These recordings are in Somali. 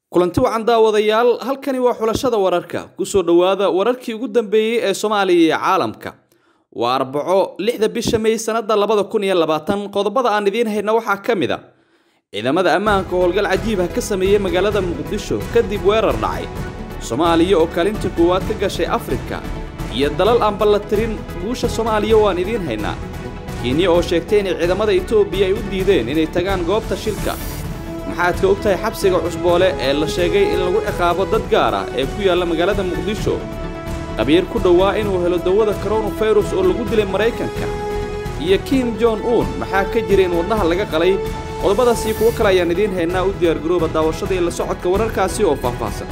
kulanti wacan daawadayaal halkani waa xulashada wararka kusoo dhowaada wararkii ugu dambeeyey ee soomaaliya iyo caalamka waa arbaco lixda bisha may sanada labada kun iyo labaatan qodobada aan idiin hayna waxaa ka mid a ciidamada ammaanka howlgal cajiib ah ka sameeyey magaalada muqdisho kadib weerar dhacay soomaaliya oo kaalinta koowaad ka gashay afrika iyo dalal aan ballatirin guusha soomaaliya waan idiin haynaa kenya oo sheegtay inay ciidamada etoobiya ay u diideen inay tagaan goobta shilka maxaad ka og tahay xabsiga cusboole ee la sheegay in lagu ciqaabo dad gaar ah ee ku yaalla magaalada muqdisho qabiir ku dhowaa inuu helo dawada koronafirus oo lagu dilay maraykanka iyo kim jon un maxaa ka jira in wadnaha laga qalay qodobadaasii kuwo kale ayaan idiin haynaa u diyaargarooba daawashada iyo la socodka wararkaasi oo faahfaahsan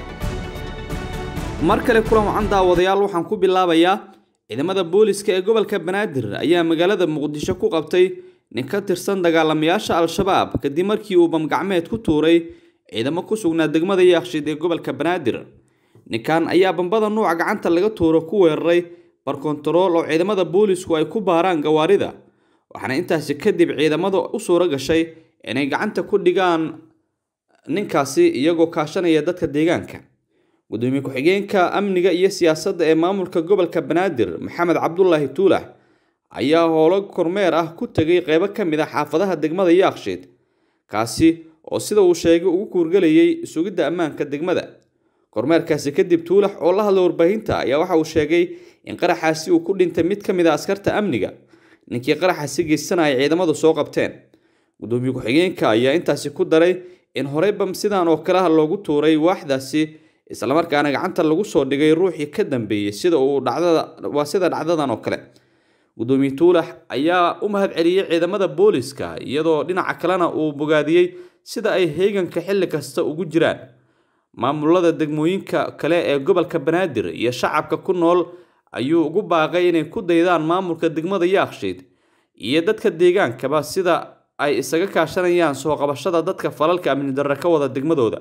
mar kale kulan wacan daawadayaal waxaan ku bilaabayaa ciidamada booliska ee gobolka banaadir ayaa magaalada muqdisho ku qabtay nin ka tirsan dagaalamayaasha al-shabaab kadib markii uu bamgacmeed ku tuuray ciidamo ku sugnaa degmada yaakshid ee gobolka banaadir ninkan ayaa bambada nuuca gacanta laga tuuro ku weeraray barkontarool oo ciidamada boolisku ay ku baaraan gawaarida waxaana intaasi kadib ciidamada u suuro gashay inay gacanta ku dhigaan ninkaasi iyagoo kaashanaya dadka deegaanka gudoomiye ku-xigeenka amniga iyo siyaasadda ee maamulka gobolka banaadir maxamed cabdulaahi tuulax ayaa howlo kormeer ah ku tegay qeybo ka mid a xaafadaha degmada yaakshiid kaasi oo sida uu sheegay ugu kuurgelayay sugidda ammaanka degmada kormeerkaasi kadib tuulax oo la hadlay warbaahinta ayaa waxa uu sheegay in qaraxaasi uu ku dhintay mid ka mid a askarta amniga ninkii qaraxaasi geysanaya ciidamadu soo qabteen gudoomiye ku-xigeenka ayaa intaasi ku daray in horey bam sidaan oo kaleha loogu tuuray waaxdaasi islamarkaana gacanta lagu soo dhigay ruuxii ka dambeeyey sida uu dhacdada waa sida dhacdadan oo kale gudoomiye tuulax ayaa u mahad celiyey ciidamada booliska iyadoo dhinaca kalena uu bogaadiyey sida ay heeganka xilli kasta ugu jiraan maamulada degmooyinka kale ee gobolka banaadir iyo shacabka ku nool ayuu ugu baaqay inay ku daydaan maamulka degmada yaakshiid iyo dadka deegaankaba sida ay isaga kaashanayaan soo qabashada dadka falalka amni darre ka wada degmadooda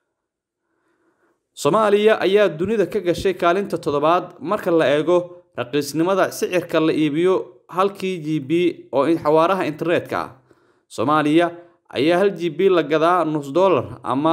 soomaaliya ayaa dunida ka gashay kaalinta toddobaad marka la eego raqiisnimada sicirka la iibiyo halkii g b oo xawaaraha internetka ah soomaaliya ayaa hal g b la gadaa nus dollar ama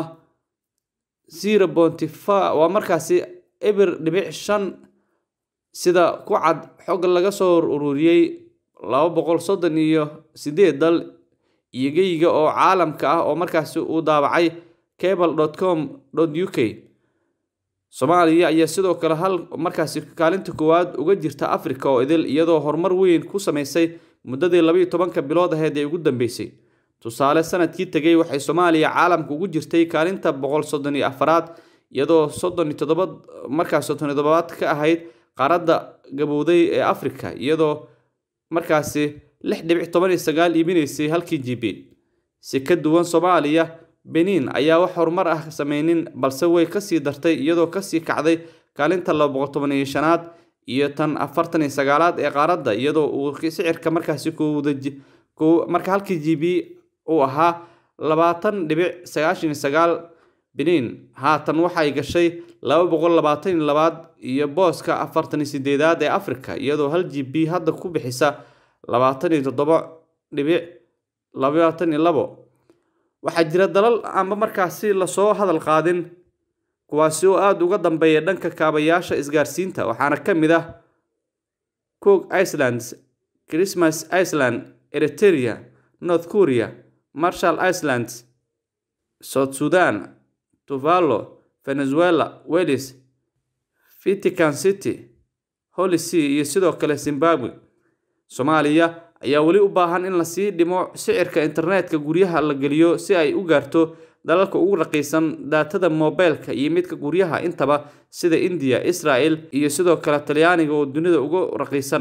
zero bonty waa markaasi eber dhibic shan sida ku cad xog laga soo ururiyey laba boqol soddon iyo sideed dal iyo geyiga oo caalamka ah oo markaasi uu daabacay cable dot com dot u k soomaaliya ayaa sidoo kale hal markaasi kaalinta koowaad uga jirta africa oo idil iyadoo horumar weyn ku samaysay muddadii labayo tobanka bilood aheed ee ugu dambeysay tusaale sanadkii tegay waxay soomaaliya caalamka ugu jirtay kaalinta boqol soddon iyo afaraad iyadoo soddon iyo toddoba markaas soddon iyo toddobaad ka ahayd qaaradda gabowday ee africa iyadoo markaasi lix dhibic toban iyo sagaal iibinaysay halkii g b si ka duwan soomaaliya benin ayaa wax horumar ah sameynin balse way kasii dartay iyadoo kasii kacday kaalinta laba boqol toban iyo shanaad iyo tan afartan iyo sagaalaad ee qaaradda iyadoo uu sicirka markaasi marka halkii g b uu ahaa labaatan dhibic sagaashan iyo sagaal benin haatan waxay gashay laba boqol labaatan iyo labaad iyo booska afartan iyo sideedaad ee africa iyadoo hal g b hadda ku bixisa labaatan iyo toddoba dhibic labaatan iyo labo waxaa jira dalal aanba markaasi lasoo hadal qaadin kuwaasi oo aada uga dambeeya dhanka kaabayaasha isgaarsiinta waxaana ka mid ah cook icelands christmas iceland eriteria north korea marshall icelands south sudan tuvalo venezuela wellis vatican city holy sea iyo sidoo kale zimbabwe soomaaliya ayaa weli u baahan in lasii dhimo sicirka internetka guryaha la geliyo si ay u gaarto dalalka ugu raqiisan daatada mobeylka iyo midka guryaha intaba sida indiya israel iyo sidoo kale talyaaniga oo dunida ugu raqiisan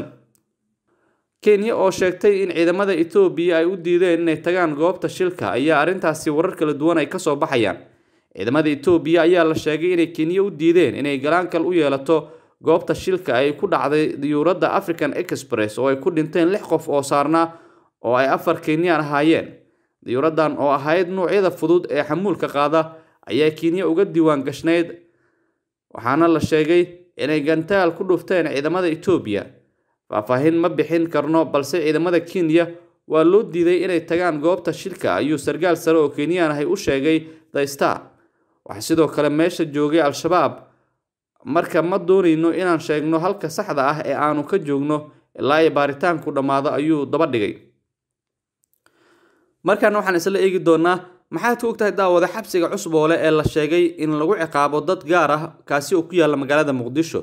kenya oo sheegtay in ciidamada etoobiya ay u diideen inay tagaan goobta shilka ayaa arrintaasi warar kala duwan ay kasoo baxayaan ciidamada etoobiya ayaa la sheegay inay kenya u diideen inay galaankal u yeelato goobta shilka ay ku dhacday diyuuradda african express oo ay ku dhinteen lix qof oo saarnaa oo ay afar kenyaan ahaayeen diyuuraddan oo ahayd nuucyada fudud ee xamuulka qaada ayaa kenya uga diiwaan gashnayd waxaana la sheegay inay gantaal ku dhufteen ciidamada etoobiya faahfaahin ma bixin karno balse ciidamada kenya waa loo diiday inay tagaan goobta shilka ayuu sarkaal sare oo kenyaan ahay u sheegay the star waxaa sidoo kale meesha joogay al-shabaab marka ma doonayno inaan sheegno halka saxda ah ee aanu ka joogno ilaa ay baaritaanku dhammaado ayuu daba dhigay markaana waxaan isla eegi doonaa maxaad ka ogtahay daawada xabsiga cusboole ee la sheegay in lagu ciqaabo dad gaar ah kaasi oo ku yaalla magaalada muqdisho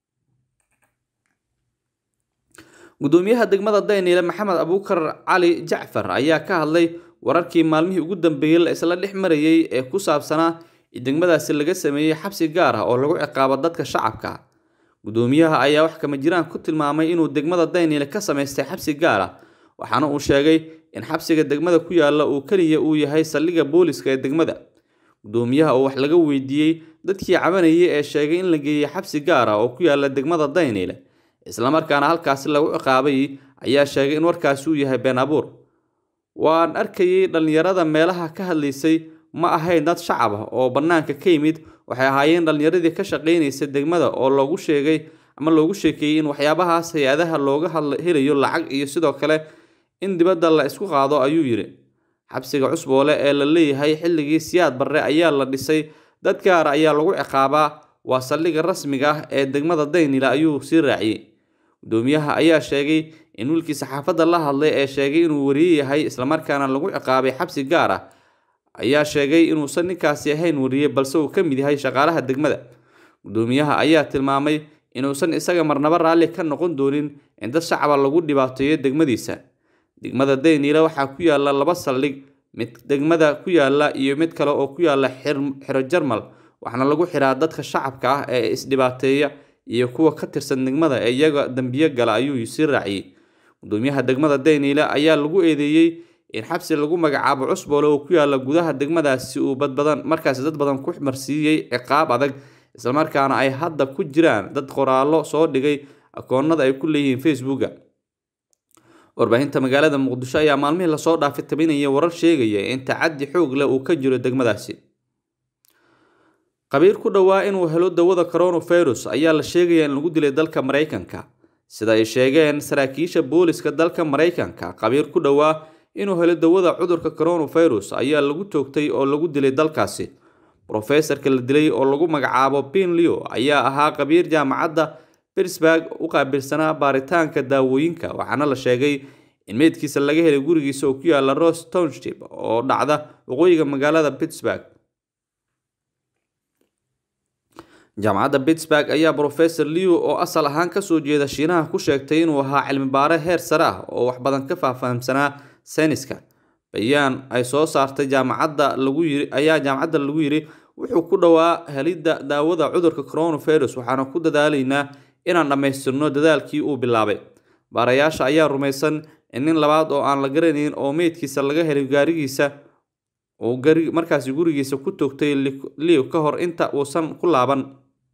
gudoomiyaha degmada dayniile maxamed abuukar cali jacfar ayaa ka hadlay wararkii maalmihii ugu dambeeyey la isla dhex marayay ee ku saabsanaa in degmadaasi laga sameeyey xabsi gaar ah oo lagu ciqaabo dadka shacabka gudoomiyaha ayaa wax kama jiraan ku tilmaamay inuu degmada dayniile ka samaystay xabsi gaar ah waxaana uu sheegay in xabsiga degmada ku yaalla uu keliya uu yahay saldhigga booliska ee degmada gudoomiyaha oo wax laga weydiiyey dadkii cabanayay ee sheegay in la geeyey xabsi gaar ah oo ku yaalla degmada dayniile islamarkaana halkaasi lagu ciqaabay ayaa sheegay in warkaasi uu yahay been abuur waan arkayay dhallinyarada meelaha ka hadlaysay ma ahayn dad shacab ah oo bannaanka ka yimid waxay ahaayeen dhallinyaradii ka shaqaynaysa degmada oo loogu sheegay ama loogu sheekeeyey in waxyaabahaas hay-adaha looga hadla helayo lacag iyo sidoo kale in dibadda la isku qaado ayuu yidhi xabsiga cusboole ee la leeyahay xilligii siyaad barre ayaa la dhisay dad gaara ayaa lagu ciqaabaa waa saldhigga rasmiga ah ee degmada daynila ayuu sii raaciyey gudoomiyaha ayaa sheegay in wiilkii saxaafadda la hadlay ee sheegay inuu wariye yahay islamarkaana lagu ciqaabay xabsi gaar ah ayaa sheegay inuusan ninkaasi ahayn wariye balse uu ka mid yahay shaqaalaha degmada gudoomiyaha ayaa tilmaamay inuusan isaga marnabo raalli ka noqon doonin in dad shacaba lagu dhibaateeyo degmadiisa degmada dayniile waxaa ku yaalla laba saldhig mid degmada ku yaalla iyo mid kale oo ku yaalla xiro jarmal waxaana lagu xiraa dadka shacabka ah ee isdhibaateeya iyo kuwa ka tirsan degmada ee iyaga dembiyo gala ayuu sii raaciyey gudoomiyaha degmada dayniile ayaa lagu eedeeyey in xabsi lagu magacaabo cusboole oo ku yaalla gudaha degmadaasi uu badbadan markaasi dad badan ku marsiiyey ciqaab adag islamarkaana ay hadda ku jiraan dad qoraallo soo dhigay akoonada ay ku leeyihiin facebooka warbaahinta magaalada muqdisho ayaa maalmihii lasoo dhaafay tabinaya warar sheegaya in tacaddi xoog leh uu ka jiro degmadaasi qabiir ku dhowaa inuu helo dawada coronavirus ayaa la sheegayaa in lagu dilay dalka maraykanka sida ay sheegeen saraakiisha booliska dalka maraykanka qabiir ku dhowaa inuu helo dawada cudurka coronavirus ayaa lagu toogtay oo lagu dilay dalkaasi brofesorka la dilay oo lagu magacaabo bin leo ayaa ahaa qabiir jaamacadda pittsburg u qaabilsanaa baaritaanka daawooyinka waxaana la sheegay in meydkiisa laga helay gurigiisa oo ku yaala ros township oo dhacda waqooyiga magaalada pittsburg jaamacadda pittsburg ayaa brofesor leo oo asal ahaan kasoo jeeda shiinaha ku sheegtay inuu ahaa cilmibaare heer sare ah oo wax badan ka faahfaahimsanaa sayniska bayaan ay soo saartay jaamacadda lagu yiri ayaa jaamacadda lagu yiri wuxuu ku dhowaa helidda daawada cudurka coronavirus waxaana ku dadaalaynaa inaan dhammaystirno dadaalkii uu bilaabay baarayaasha ayaa rumaysan in nin labaad oo aan la garanayn oo meydkiisa laga helay gaarigiisa uu markaasi gurigiisa ku toogtay leo ka hor inta uusan ku laaban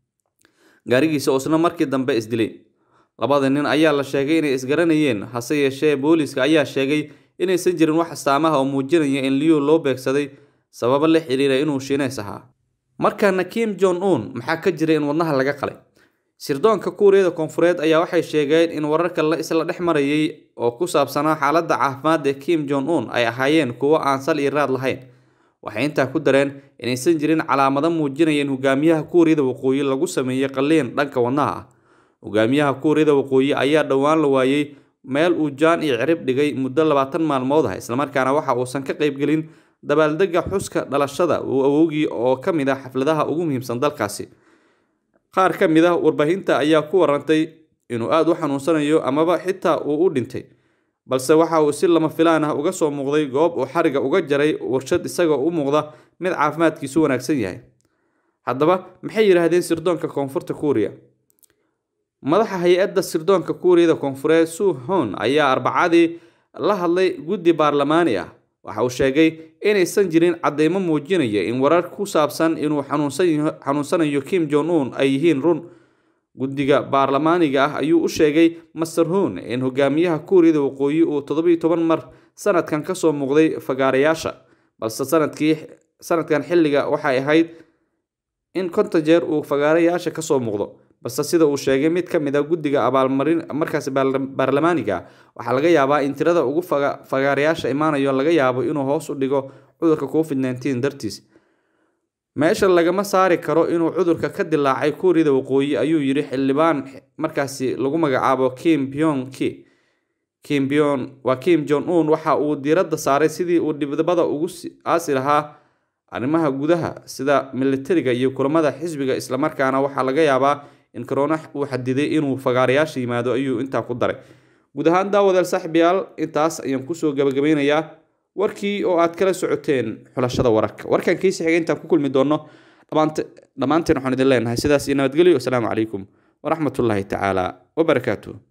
gaarigiisa oo isna markii dambe isdilay labada nin ayaa la sheegay inay isgaranayeen hase yeeshee booliiska ayaa sheegay inaysan jirin wax astaamaha oo muujinaya in leo loo beegsaday sababo la xiriira inuu shiinays ahaa markaana kim jong un maxaa ka jira in wadnaha laga qalay sirdoonka kuuriyada koonfureed ayaa waxay sheegeen in wararka la isla dhex marayay oo ku saabsanaa xaaladda caafimaad ee kim jong un ay ahaayeen kuwo aan sal iyo raad lahayn waxay intaa ku dareen inaysan jirin calaamado muujinaya in hogaamiyaha kuuriyada waqooyi lagu sameeyey qalliin dhanka wadnaha ah hogaamiyaha kuuriyada waqooyi ayaa dhowaan la waayey meel uu jaan iyo cirib dhigay muddo labaatan maalmood ah islamarkaana waxa uusan ka qaybgelin dabaaldega xuska dhalashada uu awowgii oo ka mid ah xafladaha ugu muhiimsan dalkaasi qaar ka mid ah warbaahinta ayaa ku warantay inuu aada u xanuunsanayo amaba xitaa uu u dhintay balse waxa uu si lama filaan ah uga soo muuqday goob uu xariga uga jaray warshad isagoo u muuqda mid caafimaadkiisu wanaagsan yahay haddaba maxay yidhaahdeen sirdoonka koonfurta kuuriya madaxa hay-adda sirdoonka kuuriyada koonfureed suu hon ayaa arbacadii la hadlay guddi baarlamaani ah waxa uu sheegay inaysan jirin caddeymo muujinaya in warar ku saabsan inuu xanuunsanayo kim jong un ay yihiin run guddiga baarlamaaniga ah ayuu u sheegay master hun in hogaamiyaha kuuriyada waqooyi uu toddobiyo toban mar sanadkan kasoo muuqday fagaarayaasha balse sanadkii sanadkan xilliga waxay ahayd in konton jeer uu fagaarayaasha kasoo muuqdo balse sida uu sheegay mid ka mid a guddiga abaalmarin markaasi baarlamaaniga waxaa laga yaabaa in tirada ugu fagaarayaasha imaanayo laga yaabo inuu hoos u dhigo cudurka covid nteen dartiis meesha lagama saari karo inuu cudurka ka dilaacay kuuriyada waqooyi ayuu yidhi xildhibaan markaasi lagu magacaabo kim pyong ki kim byon waa kim jon un waxa uu diiradda saaray sidii uu dhibdabada ugu aasi lahaa arrimaha gudaha sida militariga iyo kulamada xisbiga islamarkaana waxaa laga yaabaa in corona uu xadiday inuu fagaarayaasha yimaado ayuu intaa ku daray guud ahaan daawadeel saaxiibayaal intaas ayaan kusoo gabagabeynayaa warkii oo aad kala socoteen xulashada wararka warkan kiisi xigay intaan ku kulmi doono dhammaanteen waxaan idin leenahay sidaas iyo nabadgelyo asalaamu calaykum waraxmatullaahi tacaala wabarakaatuh